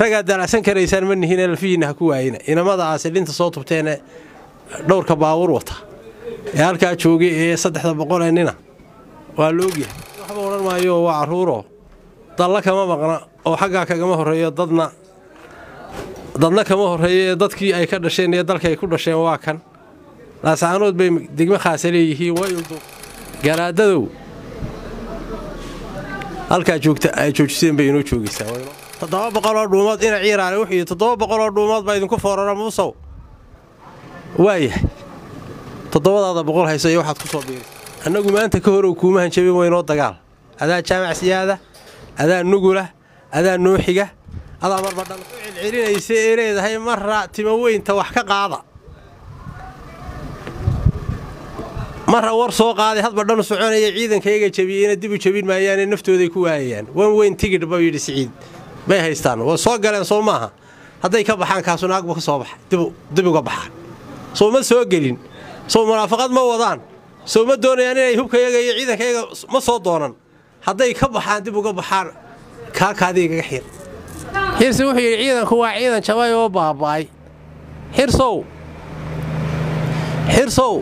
ragaad daalacsan karaysaan ma nihiin alfihiinna ha ku waayina inamada aasilinta soo tubteene dhowrka baawur wata ee halkaa joogay ee saddexda boqol ee nina waa la ogyahay waxba odhan maayo waa carruuroo dalla kama maqna oo xaggaa kagama horreeyo dadna dadna kama horreeyo ee dadkii ay ka dhasheen iyo dalka ay ku dhasheen waa kan laasaanood bay degmo khaasa leeyihiin waydu garaadadow halkaa joogta ay joojiseen bay inoo joogaysaa toddoba boqoloo dhuumood ina ciiraale wuxuu yidhi toddoba boqoloo dhuumood baa idinku foorara muusow waayahay toddobadaada boqol hayso iyo waxaad ku soo biiray annagu maanta ka horow kuumahan jabin weynoo dagaal adaa jaamac siyaada adaa nugula adaa nooxiga adaa marba dhan ku celcelinaysa ee leedahay marra timo weynta wax ka qaada marra war soo qaaday hadba dhanu soconaya ciidankayga jabiyeyna dib u jabin maayaane naftooday ku waayayaan wan weyn tigidh buu yidhi siciid bay haystaan waa soo galeen soo maaha hadday ka baxaan kaasu naagbu ka soo baxay dib uga baxaan soo ma soo gelin soo munaafaqad ma wadaan soo ma doonayaan inay hubkayaga iyo ciidankayaga ma soo doonan hadday ka baxaan dib uga baxaan kaakaadiigaga xir xirsi wuxuu yidhi ciidanku waa ciidan jabay oo baaba'ay xirsow xirsow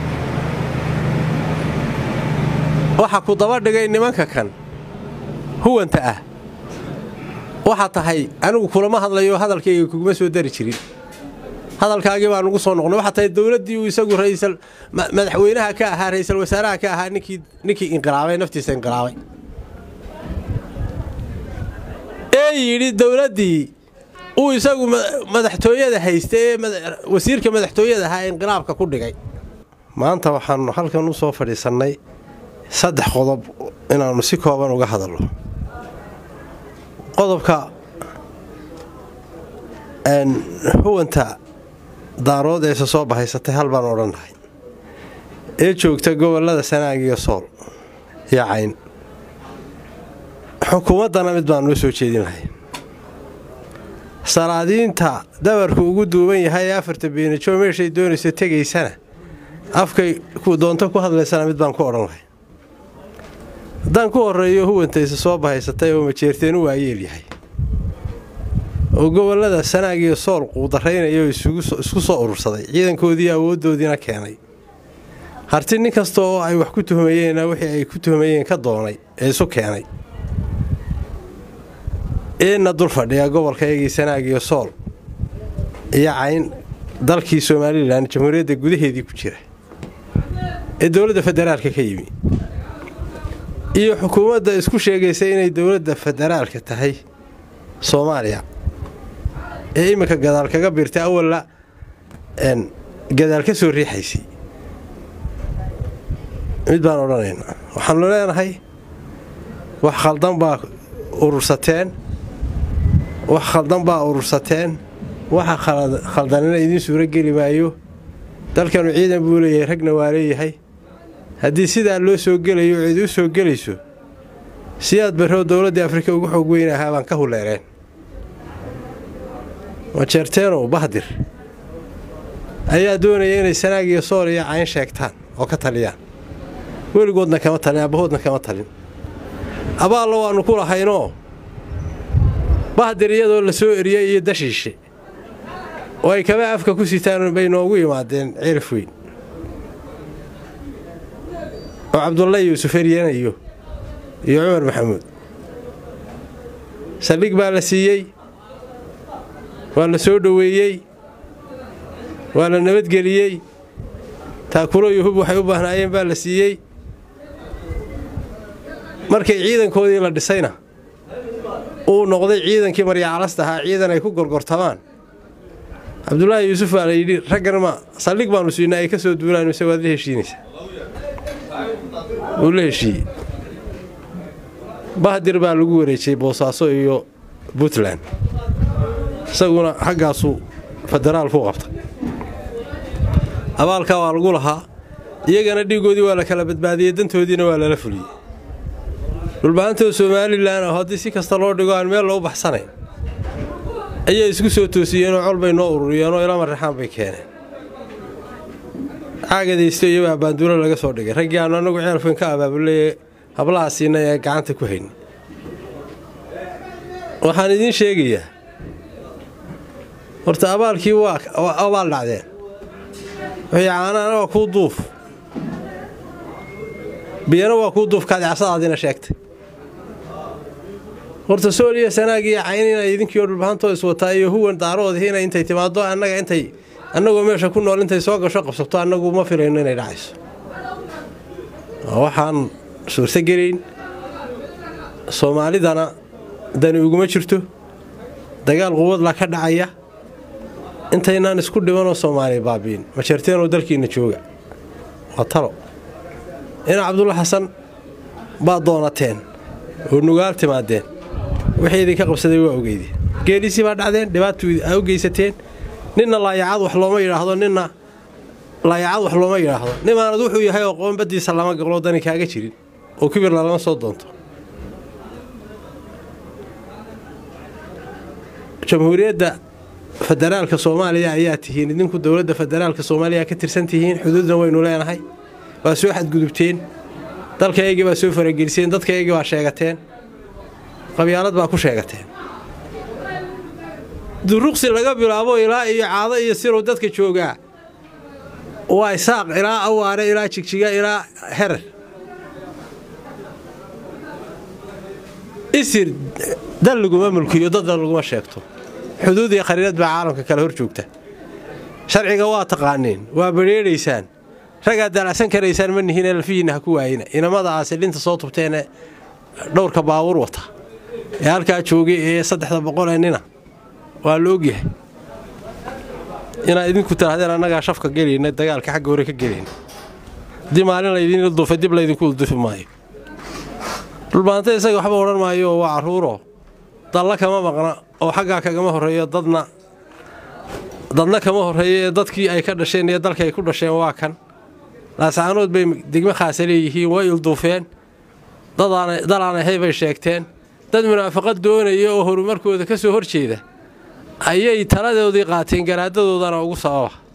waxa ku daba dhigay nimanka kan huwanta ah waxaa tahay anigu kulama hadlayo hadalkayga kuguma soo dari jirin hadalkaagii baa nugu soo noqnay waxaa tahay dowladdii uu isagu raisal madaxweynaha ka ahaa ra'iisul wasaaraha ka ahaa ninkii ninkii inqilaabay naftiisa inqilaabay ee yidhi dowladdii uu isagu madaxtooyada haysta ee wasiirka madaxtooyada ahaa ee inqilaabka ku dhigay maanta waxaannu halkan u soo fadhiisannay saddex qodob inaannu si kooban uga hadalno qodobka huwanta daarood eese soo bahaysatay hal baan odhannahay ee joogta gobollada sanaag iyo sool iyo cayn xukuumaddana mid baan noo soo jeedinahay salaadiinta dabarku ugu duuban yahay ee afarta beenijo meeshay doonayso tegaysana afkay doonto ku hadlaysana mid baan ku odhan lahay haddaan ku horreeyo huwantayse soo bahaysatay oo majeerteen u waayeel yahay oo gobollada sanaag iyo sool quudaraynaya oo isku soo urursaday ciidankoodii awooddoodiina keenay harti nin kasta oo ay wax ku tuhmayeenna wixii ay ku tuhmayeen ka doonay ee isu keenay eena dul fadhiya gobolkaygii sanaag iyo sool iyo cayn dalkii somalilan jamhuuriyadda gudaheedii ku jira ee dowladda federaalka ka yimi iyo xukuumadda isku sheegaysa inay dowladda federaalka tahay soomaaliya ee iminka gadaal kaga biirtay awalla gadaal ka soo riixaysay mid baan odhanaynaa waxaannu leenahay wax khaldan baa urursateen wax khaldan baa urursateen waxa khaldanina idiin suuro geli maayo dalkanu ciidan buu leeyahay ragna waa leeyahay haddii sidaa loo soo gelayo cid u soo gelayso siyaad barroo dowladdii afrika ugu xoog weyn ahaa baan ka huleereen majeerteenow bahdir ayaa doonaya inay sanaag iyo sool iyo cayn sheegtaan oo ka taliyaan weligoodna kama talin abbahoodna kama talin abaallo waannu ku lahaynoo bahdir iyadoo la soo eriyey iyo dashiishe oo ay kaba afka ku sitaan bay noogu yimaadeen cirif weyn oo cabdulla yuusuf eryanayo iyo cumar maxamuud saldhig baa la siiyey waa la soo dhoweeyey waa la nabadgeliyey taakulo iyo hub waxay u baahnaayeen baa la siiyey markay ciidankoodii la dhisayna uu noqday ciidankii maryacalasta ahaa ciidan ay ku gorgortamaan cabdulaahi yuusuf baa la yidhi raggan ma saldhig baannu siinaa ay ka soo duulaan mise waad la heshiinaysaa wuu la heshiiyey bahdir baa lagu wareejiyey boosaaso iyo puntland isaguna xaggaasuu federaal ku qabtay abaalkaa waa lagu lahaa iyagana dhiiggoodii waa la kala badbaadiyey dantoodiina waa lala fuliyey dhulbahantoo somalilan oo haddii si kasta loo dhigo aan meel loo baxsanayn ayay isku soo toosiyeenoo col bay noo ururiyeenoo ilama raxaan bay keeneen caagadaysto iyobaa baanduulo laga soo dhigay raggii aanu annagu ceelfin ka abaabuleye hablaha siinay ee gacanta ku haynay waxaan idiin sheegayaa horta abaalkii waa abaal dhacdeen wixii caanaana waa kuu duuf biyana waa kuu duuf kaadicasadaadiina sheegtay horta sooliya sanaagiiyo caynina idinkii oo dhulbahantoo iswataa iyo huwan daaroodihina intay timaado annaga intay annagoo meesha ku nool intay soo gasho qabsato annagu ma filayno inay dhacayso waxaan suurtogelayn soomaalidana dani uguma jirto dagaal quwadla ka dhacaya intaynaan isku dhimanoo soomaaliya baabiin ma jeerteenoo dalkiinna jooga waa talo ina cabdulla xasan baad doonateen oo nugaal timaadeen wixii idinka qabsaday waa ogeydeen geedhiisii baa dhacdeen dhibaatu aa u geysateen ninna laayacad wax looma yidhaahdo ninna laayacad wax looma yidhaahdo nimaanad wuxuu yahay oo qoonbadiisa lama gaqloo dani kaaga jirin oo kibirla lama soo doonto jamhuuriyadda federaalka soomaaliya ayaa tihiin idinku dowladda federaalka soomaaliya ka tirsan tihiin xuduudna waynu leenahay waa soo xadgudubteen dalkaygii baa soo farageliseen dadkaygii baa sheegateen qabyaalad baa ku sheegateen duruqsi laga bilaabo ilaa iyo caado iyo sirow dadka joogaa waa isaaq ilaa awaare ilaa jigjiga ilaa herer isir dal laguma mulkiyo dadna laguma sheegto xuduud iyo khariirad baa caalamka kale hor joogta sharciga waa taqaaniin waa badheedhaysaan ragaad daalacsan karaysaan ma nihiin alfihiinna ha ku waayina inamada aasilinta soo tubteene dhowrka baawur wata ee halkaa joogay ee saddexda boqolee nina waa la ogyahay inaad idinku tirahdeen annagaa shafka gelayna dagaalka xagga hore ka gelayna haddii maalin laydiin ilduufay dib laydinku ilduufi maayo dhulbaanta isaga waxba odhan maayo oo waa carruuro dalla kama maqna oo xaggaa kagama horreeyo dadna dadna kama horreeyo ee dadkii ay ka dhasheen iyo dalka ay ku dhasheen waa kan laasaanood bay degmo khaasa leeyihiin way ilduufeen dalaan ahay bay sheegteen dad munaafaqad doonaya oo horumarkooda ka soo horjeeda ayay taladoodii qaateen garaadadoodana ugu sababa